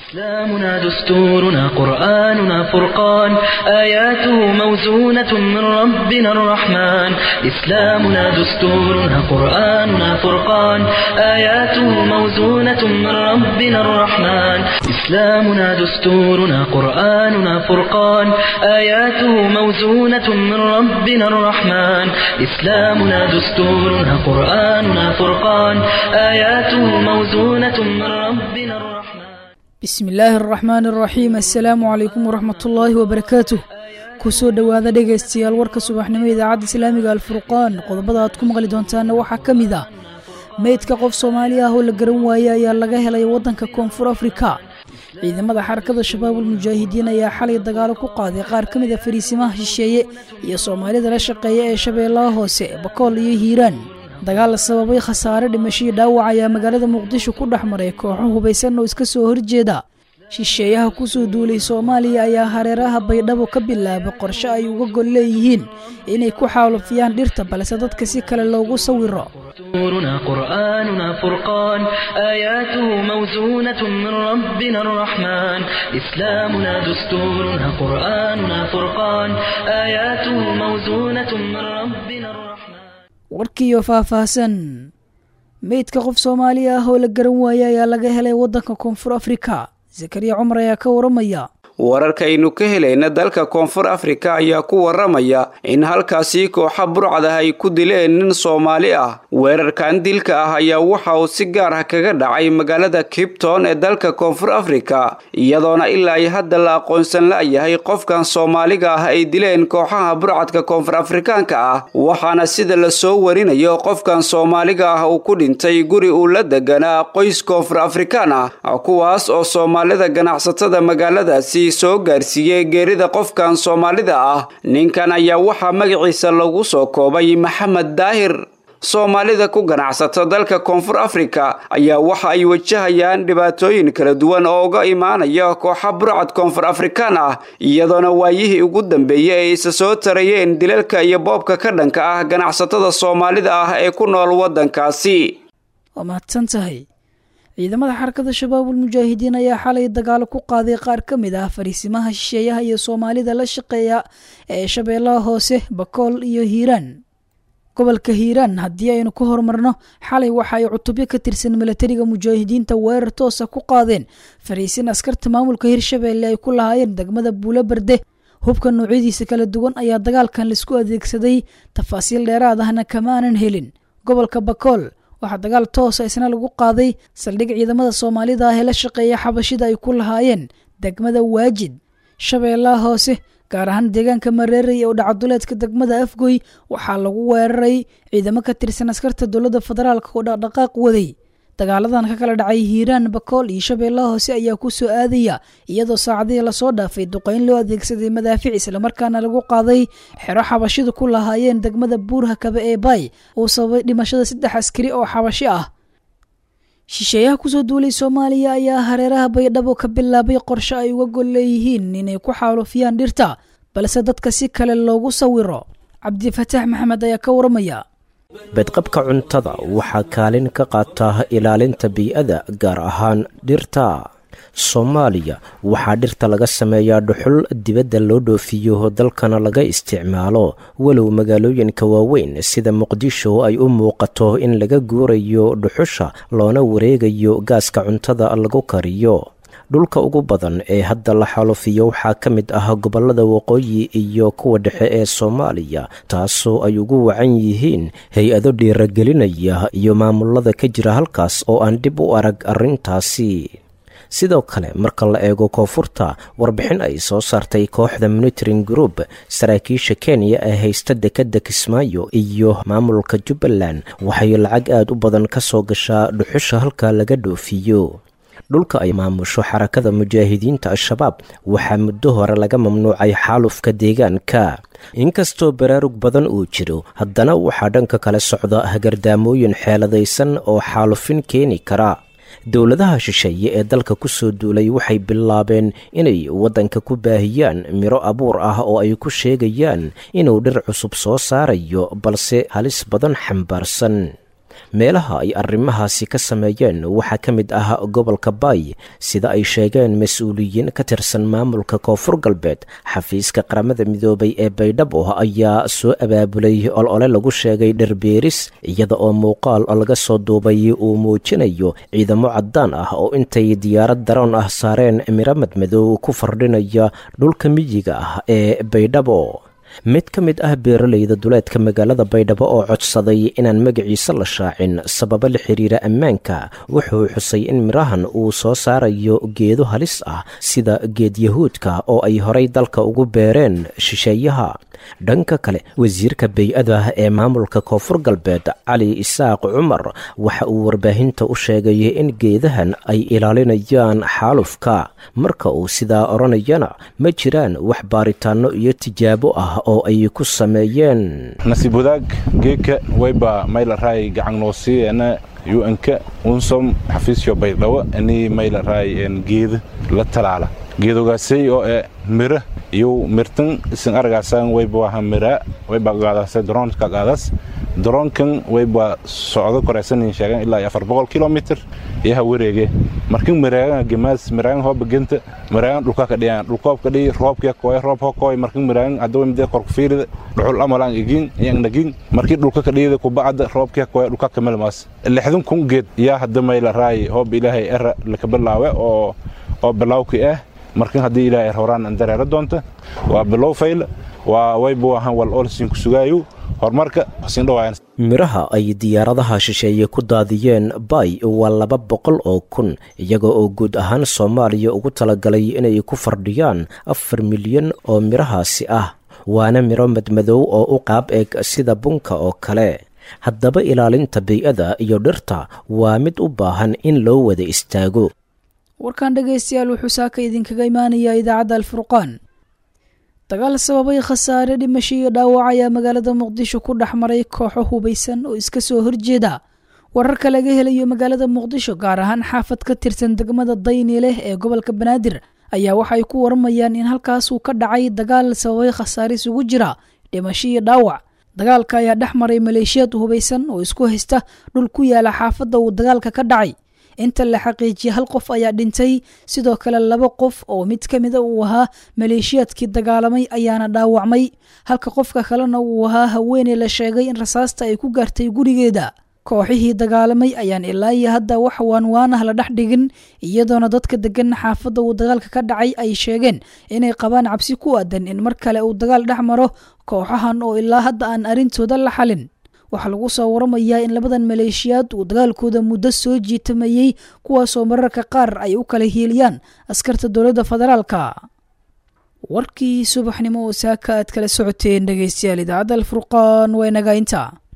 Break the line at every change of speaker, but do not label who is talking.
إسلامنا دستورنا قرآننا فرقان آياته موزونة من ربنا الرحمن إسلامنا دستورنا قرآننا فرقان آياته موزونة من ربنا الرحمن إسلامنا دستورنا قرآننا فرقان آياته موزونة من ربنا الرحمن إسلامنا دستورنا قرآننا فرقان آياته موزونة من ربنا الرحمن
bismi illaahi araxmaan araxiim assalaamu calaykum waraxmatullaahi wabarakaatuh kusoo dhowaada dhegaystayaal warka subaxnimo idaacadda islaamiga alfurqaan qodobada aad ku maqli doontaana waxaa ka mid ah meydka qof soomaali ah oo la garan waayey ayaa laga helay waddanka koonfur afrika ciidamada xarakada shabaabul mujaahidiin ayaa xalay dagaalo ku qaaday qaar ka mid a fariisimaha shisheeye iyo soomaalida la shaqeeya ee shabeellaha hoose bakool iyo hiiraan dagaal sababay khasaare dhimashadii dhaawac ayaa magaalada muqdisho ku dhex maray kooxo hubaysan oo iska soo horjeeda shisheeyaha kusoo duulay soomaaliya ayaa hareeraha baydhabo ka bilaabay qorshe ay uga gol leeyihiin inay ku xaalufiyaan dhirta balse dadka si kale loogu sawiro
دستورنا قرآننا فرقان آياته موزونة من ربنا الرحمن إسلامنا دستورنا قرآننا فرقان آياته موزونة من ربنا الرحمن
warkiiyo faahfaahsan meydka qof soomaali ah oo la garan waayey ayaa laga helay waddanka koonfur afrika zakariya cumar ayaa ka waramaya
wararkaynu ka helayna dalka koonfur afrika ayaa ku waramaya in halkaasi kooxa burcad ah ay ku dileen nin soomaali ah weerarkan dilka ah ayaa waxa uu si gaar ah kaga dhacay magaalada kibton ee dalka koonfur afrika iyadoona ilaa ay hadda la aqoonsan la-yahay qofkan soomaaliga ah ay dileen kooxaha burcadka koonfur afrikaanka ah waxaana sida lasoo warinayo qofkan soomaaliga ah uu ku dhintay guri uu la deganaa qoys koonfur afrikaan ah kuwaas oo soomaalida ganacsatada magaaladaasi soo gaarsiiyey geerida qofkan soomaalida ah ninkan ayaa waxaa magaciisa lagu soo koobay maxamed daahir soomaalida ku ganacsata dalka koonfur afrika ayaa waxa ay wajahayaan dhibaatooyin kala duwan oo uga imaanaya kooxa burcad koonfur afrikaan ah iyadoona waayihii ugu dambeeyey ay isa soo tarayeen dilalka iyo boobka ka dhanka ah ganacsatada soomaalida ah ee ku nool waddankaasi
waa mahadsan tahay ciidamada xarakada shabaabul mujaahidiin ayaa xalay dagaalo ku qaaday qaar ka mid ah fariisimaha shisheeyaha iyo soomaalida la shaqeeya ee shabeellaha hoose bakool iyo hiiraan gobolka hiiraan haddii aynu ka horumarno xalay waxa ay cutubyo ka tirsan milatariga mujaahidiinta weerar toosa ku qaadeen fariisin askarta maamulka hirshabeelle ay ku lahaayeen degmada buulo berde hubka noocyadiisa kala duwan ayaa dagaalkan laisku adeegsaday tafaasiil dheeraad ahna kamaanan helin gobolka bakool waxaa dagaal toosa isna lagu qaaday saldhig ciidamada soomaalida ah ee la shaqeeya xabashida ay ku lahaayeen degmada waajid shabeellaha hoose gaar ahaan deegaanka mareerey oo dhacaduleedka degmada afgoy waxaa lagu weeraray ciidamo ka tirsan askarta dowladda federaalk oo dhaqdhaqaaq waday dagaaladan ka kala dhacay hiiraan bakool iyo shabeellaha hoose ayaa ku soo aadaya iyadoo saacadihii lasoo dhaafay duqayn loo adeegsaday madaafic islamarkaana lagu qaaday xero xabashidu ku lahaayeen degmada buurha kabe ee baay uu sababay dhimashada saddex askari oo xabashi ah shisheeyaha kusoo duulay soomaaliya ayaa hareeraha baydhabo ka bilaabay qorshe ay uga gol leeyihiin inay ku xaalufiyaan dhirta balse dadka si kale loogu sawiro cabdifataax maxamed ayaa ka waramaya
bedqabka cuntada waxaa kaalin ka qaata ilaalinta bii'ada gaar ahaan dhirta soomaaliya waxaa dhirta laga sameeyaa dhuxul dibadda loo dhoofiyo dalkana laga isticmaalo walow magaalooyinka waaweyn sida muqdisho ay u muuqato in laga guurayo dhuxusha loona wareegayo gaaska cuntada lagu kariyo dhulka ugu badan ee hadda la xalufiyo waxaa ka mid ah gobollada waqooyi iyo kuwa dhexe ee soomaaliya taasoo ay ugu wacan yihiin hay-ado dhiiragelinaya iyo maamulada ka jira halkaas oo aan dib u arag arrintaasi sidoo kale marka la eego koonfurta warbixin ay soo saartay kooxda monitoring group saraakiisha kenya ee haysta dekedda kismaayo iyo maamulka jubbaland waxay lacag aad u badan ka soo gashaa dhuxusha halka laga dhoofiyo dhulka ay maamusho xarakada mujaahidiinta al-shabaab waxaa muddo hore laga mamnuucay xaalufka deegaanka inkastoo baraarug badan uu jiro haddana waxaa dhanka kale socda hagardaamooyin xeeladaysan oo xaalufin keeni kara dowladaha shisheeye ee dalka ku soo duulay waxay bilaabeen inay waddanka ku baahiyaan miro abuur ah oo ay ku sheegayaan inuu dhir cusub soo saarayo balse halis badan xambaarsan meelaha ay arrimahaasi ka sameeyeen waxaa ka mid ah gobolka baay sida ay sheegeen mas-uuliyiin ka tirsan maamulka koonfur galbeed xafiiska qaramada midoobay ee baydhabo ayaa soo abaabulay olole lagu sheegay dherbeeris iyada oo muuqaal laga soo duubay uu muujinayo ciidamo caddaan ah oo intay diyaarad daroon ah saareen miro madmadow ku fardhinaya dhulka miyiga ah ee baydhabo mid ka mid ah beeralayda duleedka magaalada baydhabo oo codsaday inaan magaciisa la shaacin sababo la xiriira ammaanka wuxuu xusay in mirahan uu soo saarayo geedo halis ah sida geed yahuudka oo ay horay dalka ugu beereen shisheeyaha dhanka kale wasiirka bay-ada ee maamulka koonfur galbeed cali isaaq cumar waxa uu warbaahinta u sheegay in geedahan ay ilaalinayaan xaalufka marka uu sidaa odhanayana ma jiraan wax baaritaanno iyo tijaabo ah oo ay ku sameeyeen
nasiib wadaag geedka wayba maylaray gacannoosiyeena un-ka unsom xafiisyo baydhabo ani maylaray geeda la talaala geedogaasay oo e mira iyo mirtan isin aragaasan wayba waha mira wayba qaadasa droonka qaadas droonkan wayba socdo koreysanin sheegan ilaa afar boqol kilomitr iyaha wareege markin miraagan gemaas miraagan hooba genta miraagan dhulka ka dhiyaan dhulkoob ka dhiyi roobka kooy roob ho kooy markin miraagan hadaba midee korku fiirida dhuxul amalaan igin iyang nagin markii dhulka ka dhiyida kubacda roobka kooy dhulka ka melmaas lixdan kun geed yaa hadda mayla raay hoob ilaahay era laka bilaawe oo oo bilawki ah markin haddii ilaahay horaan an dareero doonta waa bilow fayl waa wayba wahan wal olsin ku sugaayo horumarka hasiindhawaayan
miraha ay diyaaradaha shisheeye ku daadiyeen bay waa laba boqol oo kun iyaga oo guud ahaan soomaaliya ugu talagalay inay ku fardhiyaan afar milyan oo mirahaasi ah waana miro madmadow oo u qaab eg sida bunka oo kale haddaba ilaalinta bay-ada iyo dhirta waa mid u baahan in loo wada istaago
warkan dhegaystayaal wuxuu saaka idinkaga imaanayaa idaacadda alfurqaan dagaal sababay khasaare dhimasho iyo dhaawac ayaa magaalada muqdisho ku dhex maray kooxo hubaysan oo iska soo horjeeda wararka laga helayo magaalada muqdisho gaar ahaan xaafad ka tirsan degmada dayni leh ee gobolka banaadir ayaa waxay ku waramayaan in halkaas uu ka dhacay dagaal sababay khasaare isugu jira dhimasho iyo dhaawac dagaalka ayaa dhex maray maleeshiyaad hubaysan oo isku haysta dhul ku yaala xaafadda uu dagaalka ka dhacay inta la xaqiijiyay hal qof ayaa dhintay sidoo kale laba qof oo mid ka mida uu ahaa maleeshiyaadkii dagaalamay ayaana dhaawacmay halka qofka kalena uu ahaa haweeney la sheegay in rasaasta ay ku gaartay gurigeeda kooxihii dagaalamay ayaan ilaa iyo hadda wax waanwaanah la dhex dhigin iyadoona dadka degan xaafadda uu dagaalka ka dhacay ay sheegeen inay qabaan cabsi ku aadan in mar kale uu dagaal dhex maro kooxahan oo ilaa hadda aan arrintooda la xalin waxaa lagu soo waramayaa in labadan maleeshiyaad uu dagaalkooda muddo soo jiitamayey kuwaasoo mararka qaar ay u kala hiiliyaan askarta dowladda federaalka warkii subaxnimo oo saaka aad kala socoteen dhegaystayaal idaacadda alfurqaan waa inaga inta